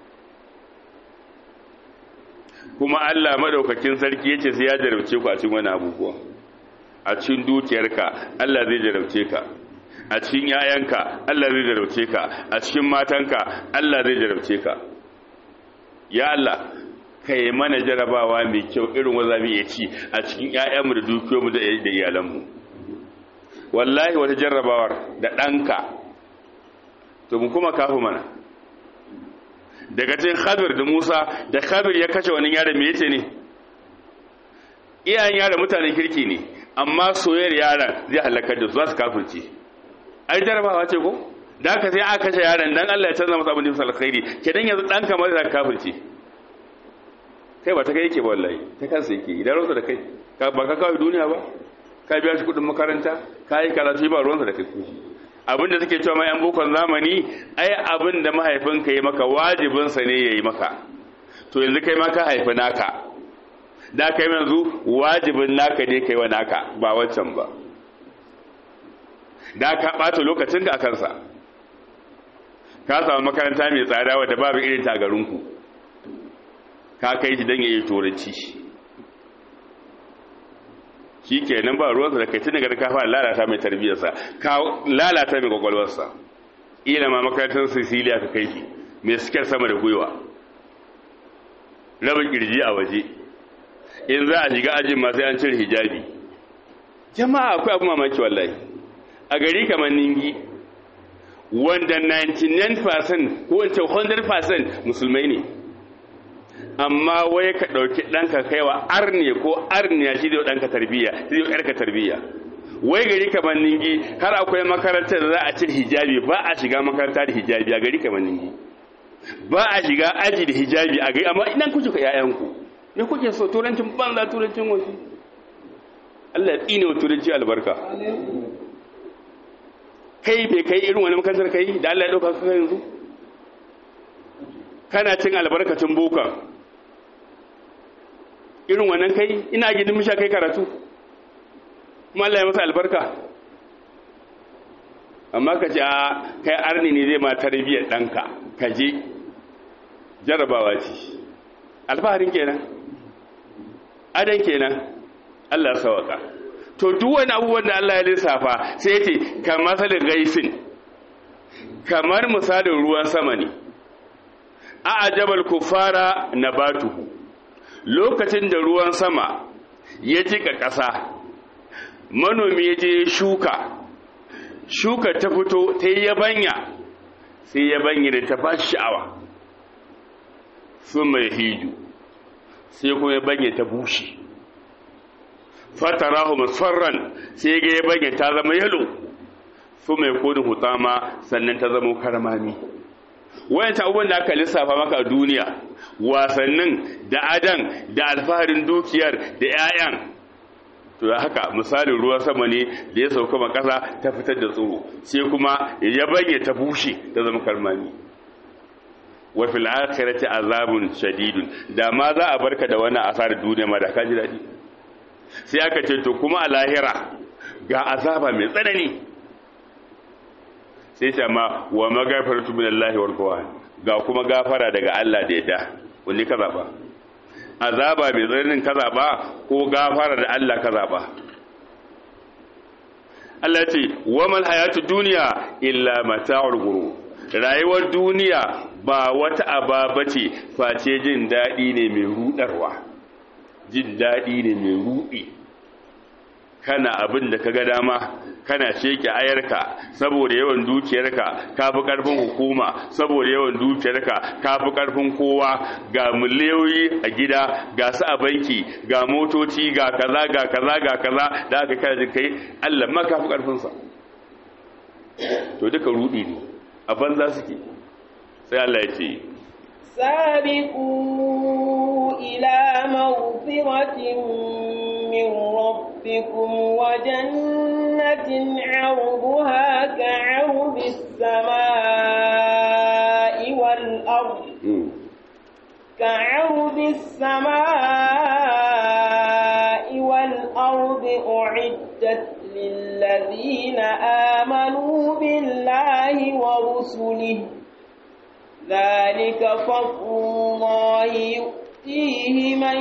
kuma Allah madaukakin sarki yace sai ya jarabce ku a cikin wani abubuwa a cikin dukiyarka Allah zai jarabce ka a cikin yayanka Allah zai jarabce ka a cikin matanka Allah zai jarabce ka ya Allah kai mana jarabawa mai kyau irin wanda zamu iya ci a cikin yayanmu da dukiyoyinmu da da iyalanmu wallahi wata jarrabawar da danka to mu kuma kafu mana daga cikin khabir da Musa da khabir ya kashe wani yaron me yace ne iyayen yaron mutanen kirki ne amma soyayyar yaron zai halakar da su za su kafirce ai jarabawa ce ko da haka sai aka kashe yaron dan Allah ya canza masa abin da bisa alkhairi kedan yanzu dan kamar da kafirce kai ba ta kai yake ba wallahi ta kansa yake idan ruwansa da kai ba ka kawo duniya ba ka biya shi kudin makaranta ka yi karatu ba ruwansa da kai abinda suke cewa mai yan bukon zamani ai abin da mahaifinka yi maka wajibinsa ne ya yi maka to yanzu kai ma ka haifi naka da kai yanzu wajibin naka ne kai wa naka ba wancan ba da ka ɓata lokacin ka a kansa ka samu makaranta mai tsada wadda babu irin ta garinku ka kai shi don ya yi turanci shi kenan ba ruwansa da kai tun daga ka fara lalata mai tarbiyyarsa ka lalata mai kwakwalwarsa ila ma makarantar sicilia ka kai shi mai sikar sama da gwiwa rabin kirji a waje in za a shiga ajin masu an cire hijabi jama'a akwai abu mamaki wallahi a gari kamar ningi wanda 99% ko wance 100% musulmai ne amma wai ka ɗauki ɗanka kaiwa arne ko arniya shi zai ɗanka tarbiyya shi zai ƙarka tarbiyya wai gari kamar ningi har akwai makarantar da za a cire hijabi ba a shiga makaranta da hijabi a gari kamar ningi ba a shiga aji da hijabi a gari amma idan kuke ka 'ya'yanku me kuke so turancin banza turancin wasu Allah ya tsine wa turanci albarka kai bai kai irin wani makarantar kai da Allah ya dauka ka yanzu kana cin albarkacin boka irin wannan kai ina gidin misha kai karatu kuma Allah ya masa albarka amma ka ce a kai arni ne zai ma tarbiyyar ɗanka ka je jarabawa ce alfaharin kenan adan kenan Allah sawaka to duk wani abubuwan da Allah ya lissafa sai ce kamar masalin gaisin kamar misalin ruwan sama ne a ajabal kufara nabatuhu lokacin da ruwan sama ya jika ƙasa manomi ya je shuka shuka ta fito ta yi yabanya sai yabanya da ta ba sha'awa sun mai hiju sai kuma yabanya ta bushe fatarahu musfarran sai ga yabanya ta zama yalo su mai kodin hutama sannan ta zama karmami wayan abubuwan da aka lissafa maka a duniya wasannin da adan da alfaharin dukiyar da 'ya'yan to da haka misalin ruwan sama ne da ya sauka ma ƙasa ta fitar da tsoro sai kuma ya bage ta bushe ta zama karmami wa fil akhirati azabun shadidun da ma za a barka da wannan asarar duniya ma da ka ji dadi sai aka ce to kuma a lahira ga azaba mai tsanani sai ce ma wa magafaratu minallahi wal qawan ga kuma gafara daga Allah da yadda wani ka zaba azaba mai tsananin ka zaba ko gafara da Allah ka zaba Allah ce wa mal hayatu dunya illa mata'ul ghurur rayuwar duniya ba wata aba bace face jin dadi ne mai rudarwa jin dadi ne mai rudi kana abin da kaga dama kana sheke ayarka saboda yawan dukiyarka ka fi karfin hukuma saboda yawan dukiyarka ka fi karfin kowa ga miliyoyi a gida ga su a banki ga motoci ga kaza ga kaza ga kaza da aka kai kai Allah ma ka fi karfin sa to duka rudi ne a banza suke sai Allah ya ce سابقوا إلى مغفرة من ربكم وجنة عرضها كعرض السماء والأرض كعرض السماء والأرض أعدت للذين آمنوا بالله ورسله ذلك فضل الله يؤتيه من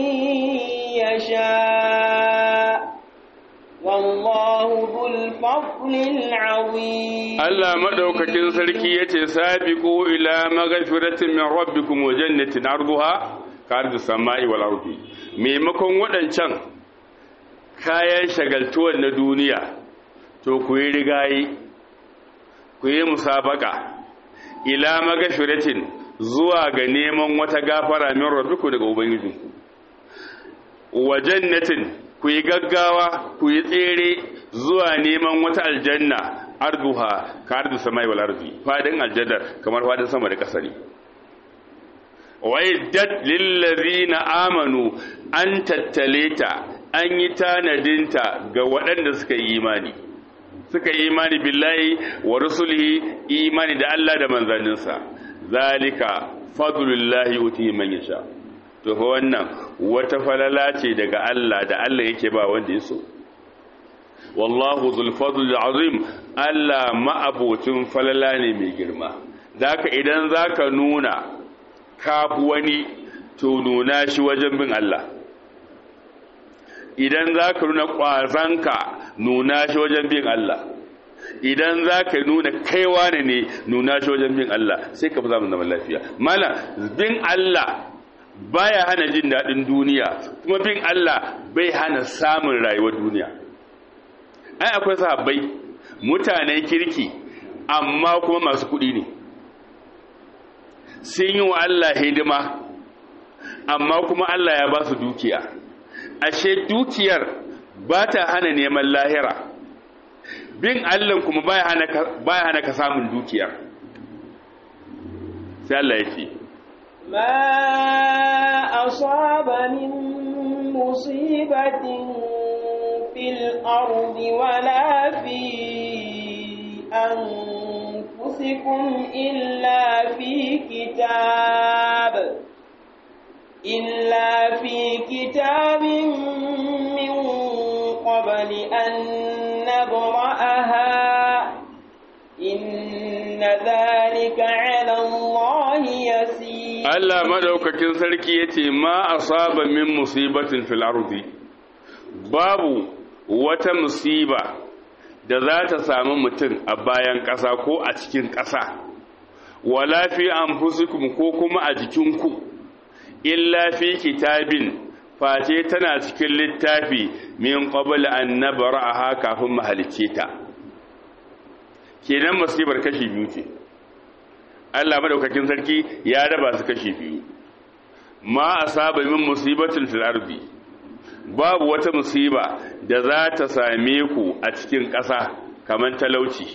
يشاء والله ذو الفضل العظيم Allah madaukakin sarki yace sabiqu ila maghfiratin min rabbikum wa jannatin arduha kardu samai wal ardi maimakon wadancan kayan shagaltuwar na duniya to ku yi rigayi ku yi musabaka ila maghfiratin zuwa ga neman wata gafara min rabbikum daga ubangijinku wa jannatin ku yi gaggawa ku yi tsere zuwa neman wata aljanna arduha ka ardu samai wal ardi fadin aljanna kamar fadin sama da ƙasa ne waidat lil ladina amanu an tattaleta an yi tanadinta ga waɗanda suka yi imani suka yi imani billahi wa rusulihi imani da Allah da manzanninsa zalika fadlullahi uti man yasha to fa wannan wata falala ce daga Allah da Allah yake ba wanda ya so wallahu zul fadl azim Allah ma'abocin falala ne mai girma zaka idan zaka nuna kafu wani to nuna shi wajen bin Allah idan za ka nuna ƙwazanka nuna shi wajen bin Allah idan za ka nuna kaiwa ne ne nuna shi wajen bin Allah sai ka fi samun zaman lafiya mana bin Allah baya hana jin daɗin duniya kuma bin Allah bai hana samun rayuwar duniya ai akwai sahabbai mutanen kirki amma kuma masu kuɗi ne sun yi wa Allah hidima amma kuma Allah ya ba su dukiya ashe dukiyar ba ta hana neman lahira bin Allah kuma baya hana ka samun dukiyar sai Allah ya ce ما أصاب من مصيبة في الأرض ولا في أنفسكم إلا في كتاب إلا في كتاب من قبل أن نبرأها إن ذلك على الله يسير Allah madaukakin sarki yace ma asaba min musibatin fil ardi babu wata musiba da za ta samu mutum a bayan ƙasa ko a cikin ƙasa wala fi anfusikum ko kuma a jikinku illa fi kitabin face tana cikin littafi min qabl an nabra'aha kafin mahalicce ta kenan musibar kashi biyu ce Allah madaukakin sarki ya raba su kashi biyu ma asaba min musibatin fil ardi babu wata musiba da za ta same ku a cikin ƙasa kamar talauci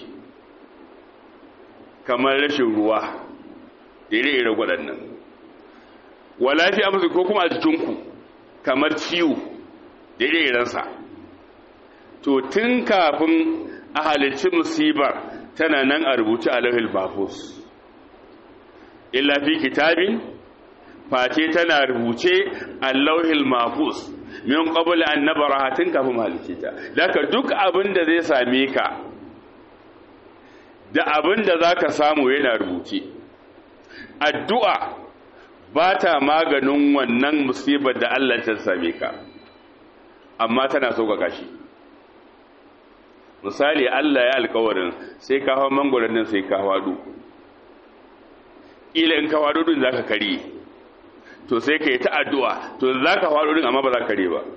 kamar rashin ruwa ire-ire waɗannan wala fi amsu ko kuma a jikinku kamar ciwo ire-irensa to tun kafin a halicci musibar tana nan a rubuce a lauhil bafus illa fi kitabin face tana rubuce a lauhil mafus min qabla an nabaraha tun kafin halicce ta daga duk abin da zai same ka da abin da zaka samu yana rubuce addu'a ba ta maganin wannan musibar da Allah ta same ka amma tana sauƙaƙa shi misali Allah ya alƙawarin sai ka hawa mangwaron nan sai ka hawa ila in ka hawa din zaka kare to sai ka yi ta addu'a to zaka hawa din amma ba za ka kare ba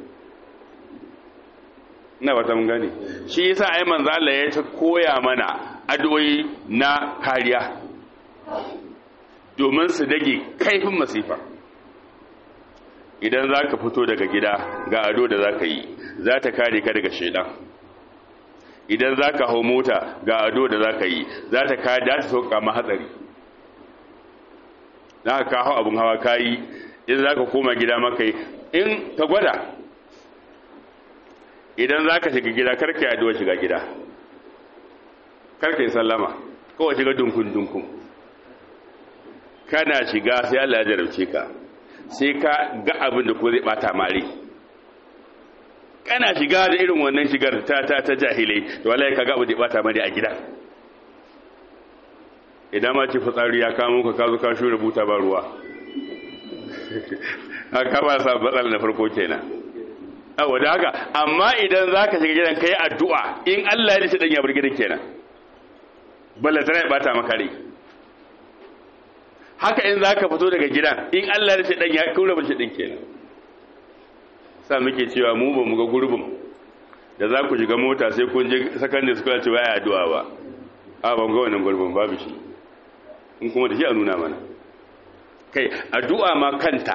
ina ba ta mun gane shi yasa ai manzo Allah ya ta koya mana addu'o'i na kariya domin su dage kaifin masifa idan za ka fito daga gida ga ado da za ka yi za ta kare ka daga shaidan idan za ka hau mota ga ado da za ka yi za ta kare da ta sauka ma hatsari za ka hau abin hawa ka yi in za ka koma gida maka yi in ka gwada idan za ka shiga gida karka yi ado shiga gida karka yi sallama kawai shiga dunkun-dunkun kana shiga sai Allah ya jarabce ka sai ka ga abin da ko zai bata mare kana shiga da irin wannan shigar ta ta ta jahilai to wallahi ka ga abin da bata mare a gida idan ma ce fitsari ya kamo ka ka zo ka shure buta ba ruwa haka ba sa batsal na farko kenan awa da haka amma idan zaka shiga gidan kai addu'a in Allah ya dace dan ya bar gidan kenan balla tana ya bata maka rai haka in zaka fito daga gidan in Allah ya ce dan ya kaura bace din kenan sa muke cewa mu ba mu ga gurbin da za ku shiga mota sai kun je secondary school cewa ya addu'a ba a ban ga wannan gurbin babu shi in kuma da shi a nuna mana kai addu'a ma kanta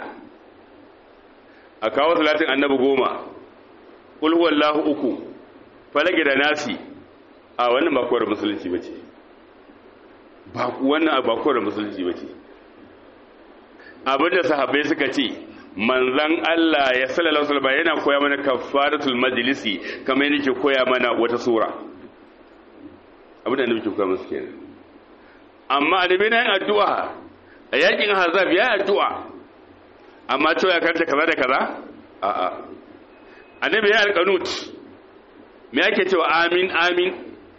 a kawo salatin annabi goma kul huwallahu uku falage da nasi a wannan ba kowar musulunci bace ba wannan ba kowar musulunci bace abinda sahabbai suka ce manzan Allah ya sallallahu alaihi wasallam yana koya mana kafaratul majlisi kamar yadda yake koya mana wata sura abinda annabi ke koya musu kenan amma annabi na yin addu'a a yakin hazab ya addu'a amma to ya karanta kaza da kaza a'a annabi ya alqanut me yake cewa amin amin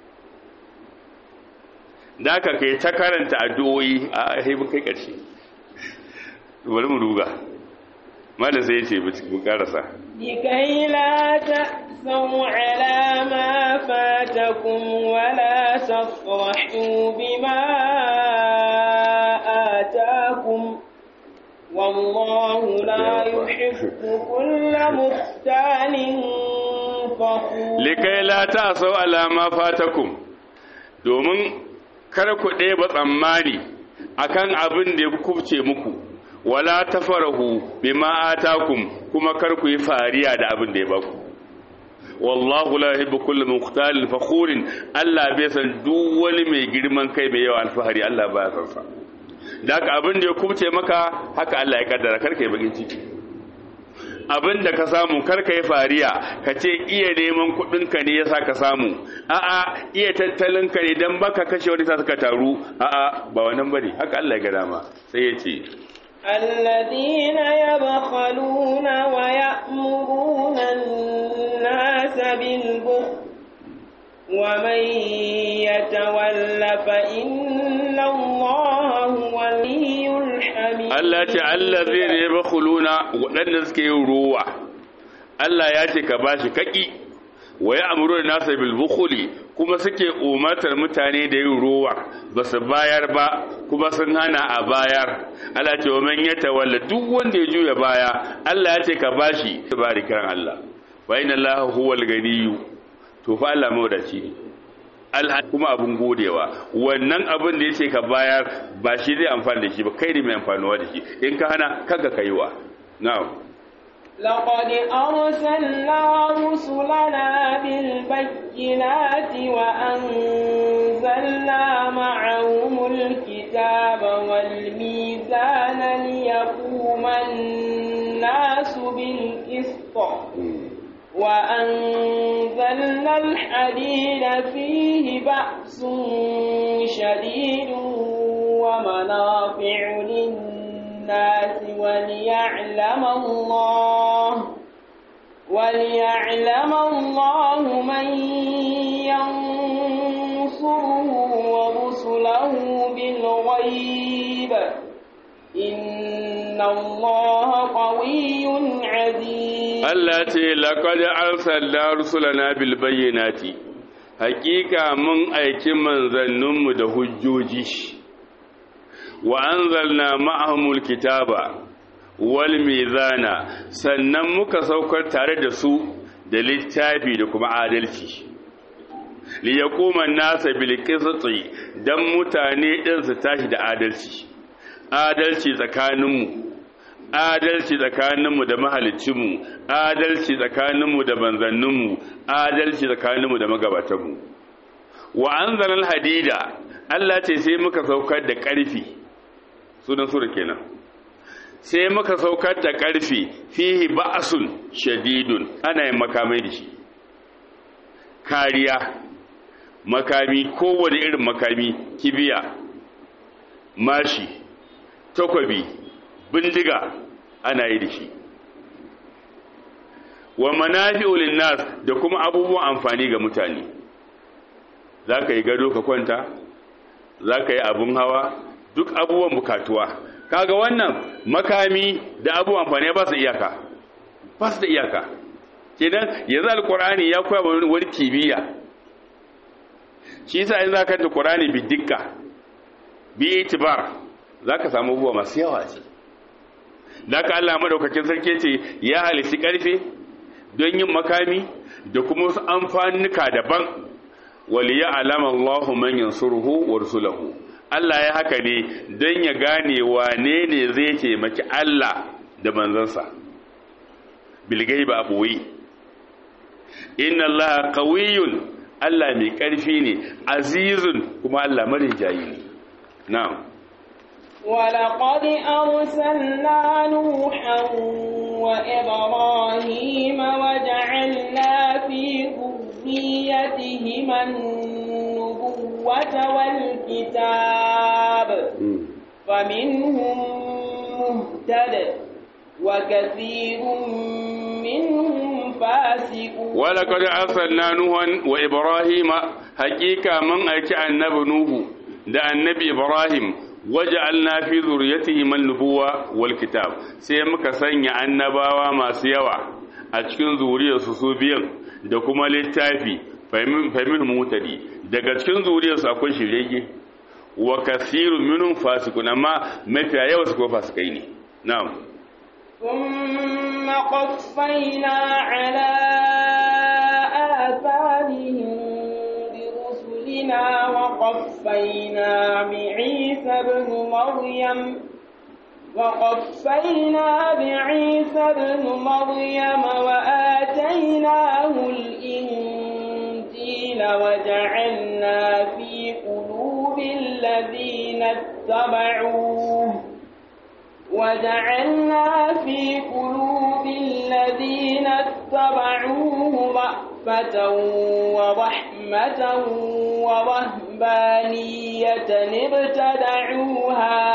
da ka kai ta karanta addu'o'i a haibin kai ƙarshe bari mu duga malam sai ya ce bu karasa لكي لا تأسوا على ما فاتكم ولا تفرحوا بما آتاكم والله لا يحب كل مختال فخور likai la ta sau alama fatakum domin kar ku ɗeba tsammani akan abin da ya kubce muku wala tafarahu bima atakum kuma kar ku yi fariya da abin da ya baku wallahu la yuhibbu kullu mukhtalin fakhurin Allah bai san duk wani mai girman kai mai yawa alfahari Allah baya san sa da haka abin da ya kubce maka haka Allah ya kaddara kar kai bakin ciki abin da ka samu kar ka yi fariya ka ce iya neman kuɗinka ne yasa ka samu a'a iya tattalinka ne dan baka kashe wani sa suka taru a'a ba wannan bane haka Allah ya ga dama sai ya ce الذين يبخلون ويأمرون الناس بالبخل ومن يتول فإن الله هو الولي الحميد Allah ce Allah zai ne bakuluna waɗanda suke yin ruwa Allah ya ce ka bashi kaki wa ya amuru da nasa bil bukhuli kuma suke umartar mutane da yin ruwa ba su bayar ba kuma sun hana a bayar Allah ce wa man yatawalla duk wanda ya juya baya Allah ya ce ka bashi barikan Allah wa inna Allah huwal ganiyyu to fa Allah mawdaci ne Allah kuma abun godewa wannan abin da yace ka bayar ba shi zai amfani da shi ba kai ne mai amfanuwa da shi in ka hana kanka kaiwa na'am لقد أرسلنا رسلنا بالبينات وأنزلنا معهم الكتاب والميزان ليقوم الناس بالقسط وأنزلنا الحديد فيه بأس شديد ومنافع للناس وليعلم الله وليعلم الله من ينصره ورسله بالغيب إن الله قوي عزيز Allah ce laqad arsalna rusulana bil bayyinati hakika mun aiki manzanninmu da hujjoji wa anzalna ma'ahumul kitaba wal mizana sannan muka saukar tare da su da littafi da kuma adalci li yaquma an-nasa bil qisti dan mutane din su tashi da adalci adalci tsakaninmu adalci tsakaninmu da mahalicinmu adalci tsakaninmu da manzanninmu adalci tsakaninmu da magabatanmu wa anzalal hadida Allah ce sai muka saukar da ƙarfi sunan sura kenan sai muka saukar da ƙarfi fihi ba'sun shadidun ana yin makamai da shi kariya makami kowane irin makami kibiya mashi takwabi bindiga ana yi da shi wa manafi'u linnas da kuma abubuwan amfani ga mutane zaka yi gado ka kwanta zaka yi abun hawa duk abubuwan bukatuwa kaga wannan makami da abubuwan amfani ba su iyaka ba su da iyaka kenan yanzu alqur'ani ya koya wa wani kimiyya shi yasa in zaka ta qur'ani bi dikka bi itibar zaka samu abubuwa masu yawa ce da ka Allah madaukakin sarki ce ya halici karfe don yin makami da kuma wasu amfanuka daban wali ya alama Allahu man yansuruhu wa rusulahu Allah ya haka ne don ya gane wane ne zai taimaki Allah da manzansa bilgai ba boye inna Allah qawiyyun Allah mai karfi ne azizun kuma Allah marijayi ne na'am ولقد أرسلنا نوحا وإبراهيم وجعلنا في ذريتهما النبوة والكتاب فمنهم مهتد وكثير منهم فاسقون ولقد أرسلنا نوحا وإبراهيم حقيقة من أتى النبي نوح da annabi Ibrahim waja'alna fi zurriyyatihi man nubuwa wal kitab sai muka sanya annabawa masu yawa a cikin zuriyarsu su biyan da kuma littafi fahimin mutadi daga cikin zuriyarsu akwai shirye wa kasirun minhum fasikun amma mafiya yawa su ko fasikai ne na'am ثم قفينا على آثارهم برسلنا وقفينا بعيسى بن مريم وقفينا بعيسى بن مريم وآتيناه الإنجيل وجعلنا في قلوب الذين اتبعوه وجعلنا في قلوب الذين اتبعوه رأفة ورحمة ورهبانية ابتدعوها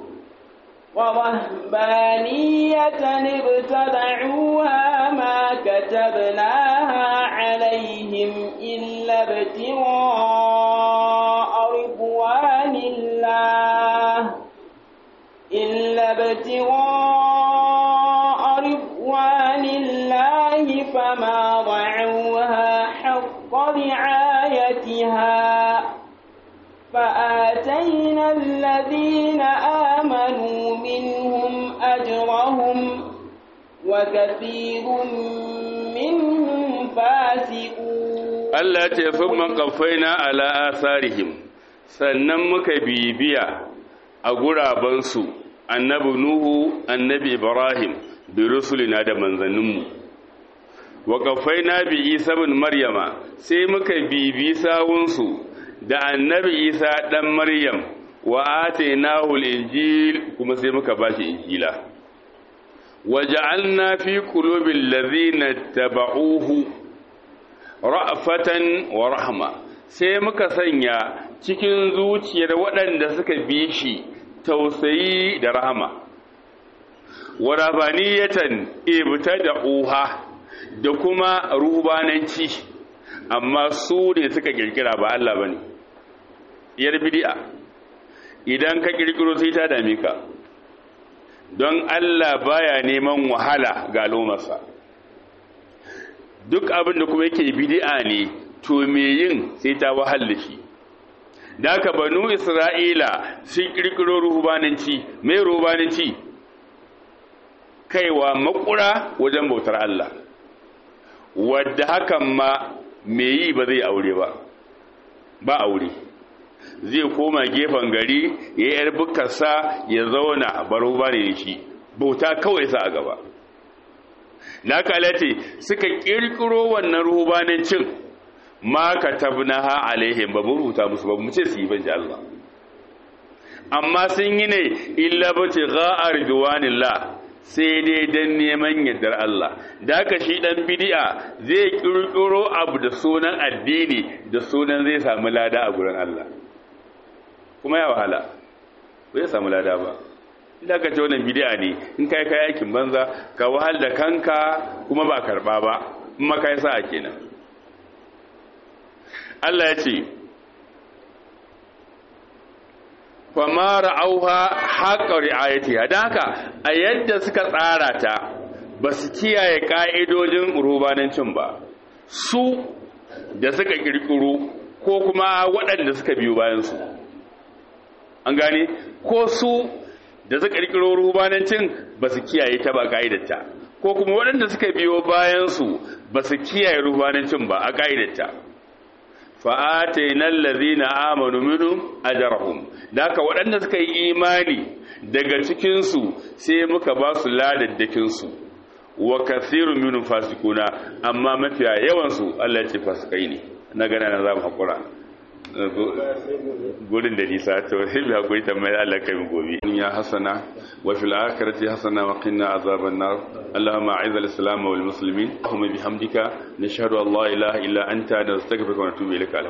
ورهبانية ابتدعوها ما كتبناها عليهم إلا ابتغاء رضوان الله إلا ابتغاء رضوان الله فما ضعوها حق رعايتها فآتينا الذين آمنوا منهم أجرهم وكثير منهم فاسقون Allah ce sun kafaina ala asarihim sannan muka bibiya a gurabansu annabi Nuhu annabi Ibrahim bi rusulina da manzanninmu wa kafaina bi Isa bin Maryama sai muka bibi sawunsu da annabi Isa dan Maryam wa atainahu al-injil kuma sai muka bashi injila waja'alna fi qulubil ladhina tabauhu ra'fatan wa rahma sai muka sanya cikin zuciyar waɗanda suka bi shi tausayi da rahama wa rabaniyatan ibtada'uha da kuma rubananci amma su ne suka kirkira ba Allah bane yar bid'a idan ka kirkiro sai ta dame ka don Allah baya neman wahala ga al'ummarsa duk abin da kuma yake bid'a ne to me yin sai ta wahala shi da haka banu isra'ila sun kirkiro ruhubananci mai ruhubananci kaiwa makura wajen bautar Allah wadda hakan ma me yi ba zai aure ba ba aure zai koma gefen gari ya yi yar bukarsa ya zauna baro ba ne shi bauta kawai sa a gaba na kalate suka kirkiro wannan ruhubanancin ma ka tabnaha alaihim ba mu rubuta musu ba mu ce su yi ban Allah amma sun yi ne illa bace ga'ar duwanillah sai dai dan neman yardar Allah da haka shi dan bid'a zai kirkiro abu da sunan addini da sunan zai samu lada a gurin Allah kuma ya wahala ba zai samu lada ba idan ka ce wannan bid'a ne in kai kai aikin banza ka wahal da kanka kuma ba karba ba in ma kai sa'a kenan Allah ya ce fama ra'auha haƙa ri'ayatiha don haka a yadda suka tsara ta ba su kiyaye ƙa'idojin rubanancin ba su da suka ƙirƙiro ko kuma waɗanda suka biyo bayansu an gane ko su da suka ƙirƙiro rubanancin ba su kiyaye ta ba ƙa'idarta ko kuma waɗanda suka biyo bayansu ba su kiyaye rubanancin ba a ƙa'idarta fa'ataina allazina amanu minhum ajrahum daka waɗanda suka yi imani daga cikin su sai muka ba su ladaddakin su wa kathirun minhum fasikuna amma mafiya yawan su Allah ya ce fasikai ne na gana na zamu hakura gurin da nisa to sai bi hakuri tambayar Allah kai mu gobe ya hasana wa fil akhirati hasana wa qina azaban nar اللهم اعز الاسلام والمسلمين اللهم بحمدك نشهد ان لا اله الا انت نستغفرك ونتوب اليك